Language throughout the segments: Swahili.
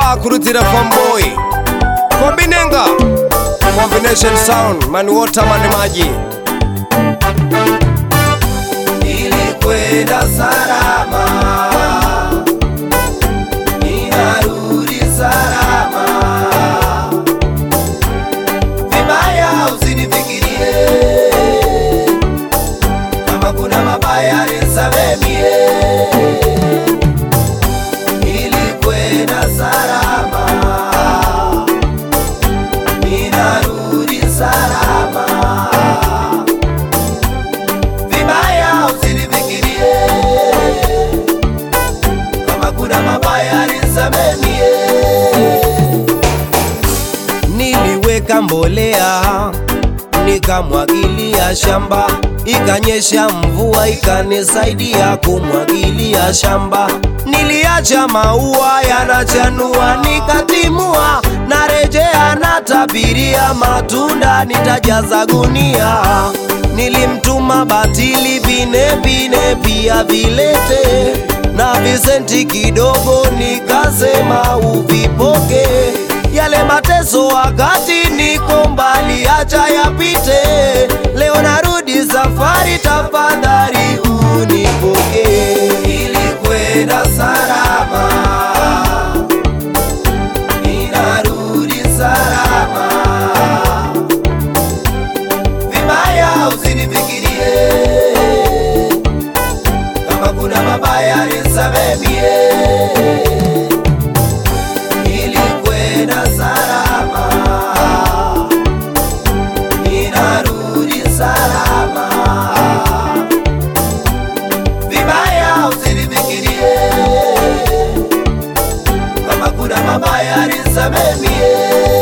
bakurutira famboy kombinenga combination sound mani water mani maji nilikwenda salama, ninarudi salama. Vibaya usinifikirie, kama kuna mabaya nisamemie. Nilikwenda salama, ninarudi salama vibaya usinifikirie, kama kuna mabaya nisamemie. niliweka mbolea nikamwagilia shamba ikanyesha mvua ikanisaidia kumwagilia shamba niliacha maua yanachanua nikatimua narejea natabiria matunda nitajaza gunia nilimtuma batili vine vine pia vilete na visenti kidogo nikasema uvipoke yale mateso wakati niko mbali, acha yapite. Leo narudi safari, tafadhali unipokee. Nilikwenda salama, ninarudi salama. Vibaya usinifikirie, kama kuna mabaya nisamemie. Nilikwenda salama, ninarudi salama. Vibaya usinifikirie, kama kuna mabaya nisamemie.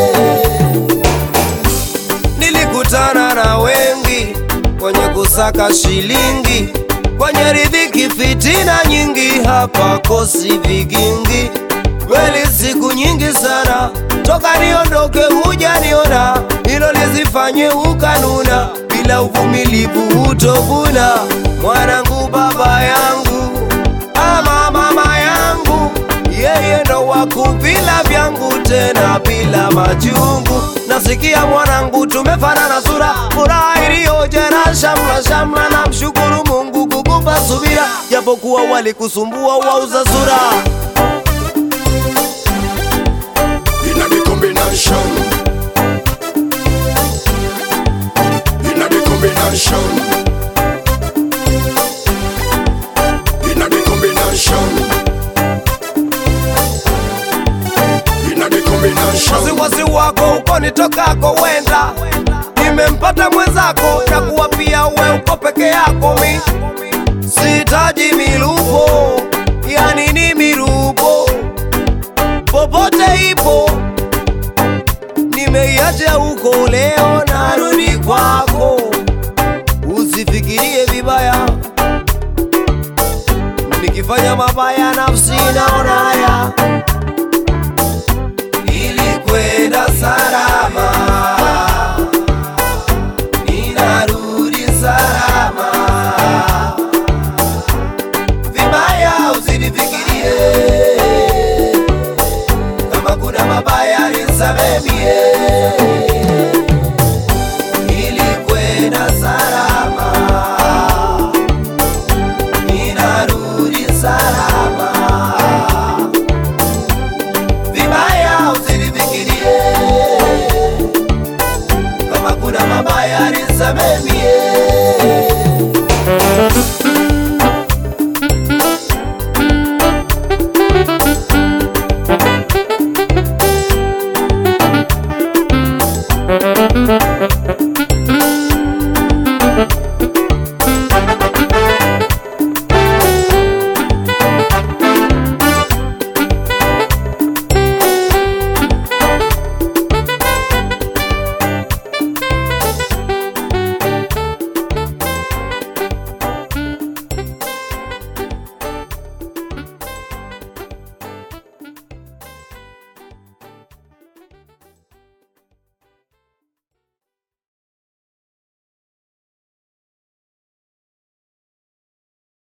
Nilikutana na wengi kwenye kusaka shilingi, kwenye riziki fitina nyingi, hapa kosi vigingi. Kweli siku nyingi sana toka niondoke, hujaniona hilo lizifanye ukanuna, bila uvumilivu hutovuna. Mwanangu, baba yangu ama mama yangu, yeye ndo wakuvila vyangu tena bila majungu. Nasikia mwanangu, tumefanana sura, furaha iliyojaa shamla shamla. Na mshukuru Mungu kukupa subira, japokuwa walikusumbua wauza sura. in a the combination. In a the combination. In a the combination. In a the combination. wasiwasi wako uko nitokako wenda nimempata mwenzako na kuwa pia we uko peke yako mi sitaji milupo yani ni mirupo popote ipo nimeiacha huko leo